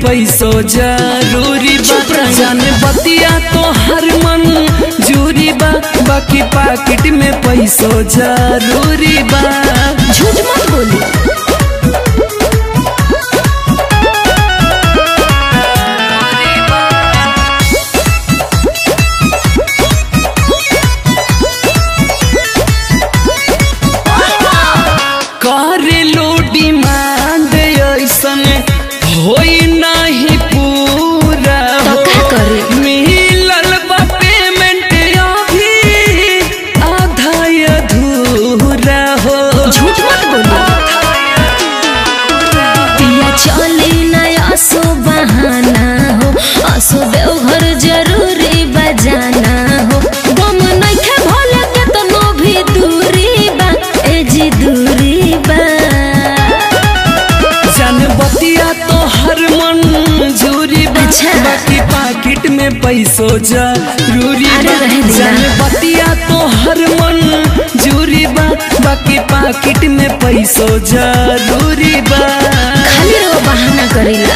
पैसो जरूरी बा चुप रही। जाने बतिया तो हर मन जूरी बा बाकी पाकिट में पैसो जरूरी बा झूठ मत बोली करे लो डिमांड ऐसन होई नहीं पूरा तो हो का करे? मिलल बा पेमेंट अभी आधा अधूरा हो झूठ मत बोली पिया चली नया असो बहाना हो असो देवघर जरूरी बजाना हो गम नइखे भले के तनो भी दूरी बा ए जी दूरी बा जान बतिया तो हर मन जूरी बा अच्छा। बाकी पाकिट में पैसो जरूरी अरे बा रह दिया। जान बतिया तो हर मन जूरी बा बाकी पाकिट में पैसो जरूरी बा खाली रो बहाना करेला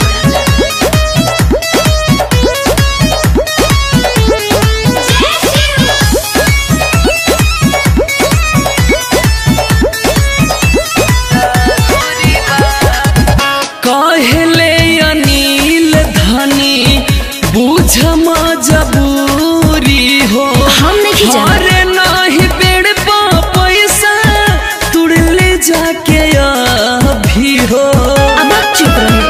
कहले अनिल धनी बुझ मजबूरी हो हम नहीं जानत। अरे नाही पेड़ पा पैसा तुड़ले जाके अभी हो अब आप चुप रहे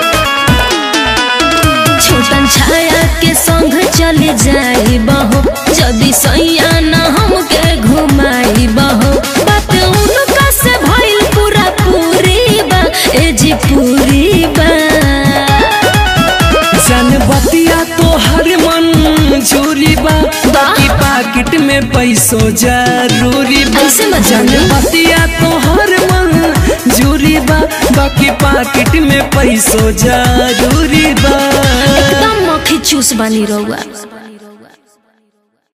छोटन छाया के संग चले जाई बहो जदी सैया न हमके घुमाई बहो बात उनका से भइल पूरा पूरी बा ए जी पूरी बा जान बतिया तो हर मन चोरी बा बाकी पाकिट में पैसो जरूरी बा ऐसे मत जान बोली। बतिया तो हर मन जूरी बा बाकी पाकिट में पैसो जरूरी बा एकदम मक्खी चूस बनी रहुआ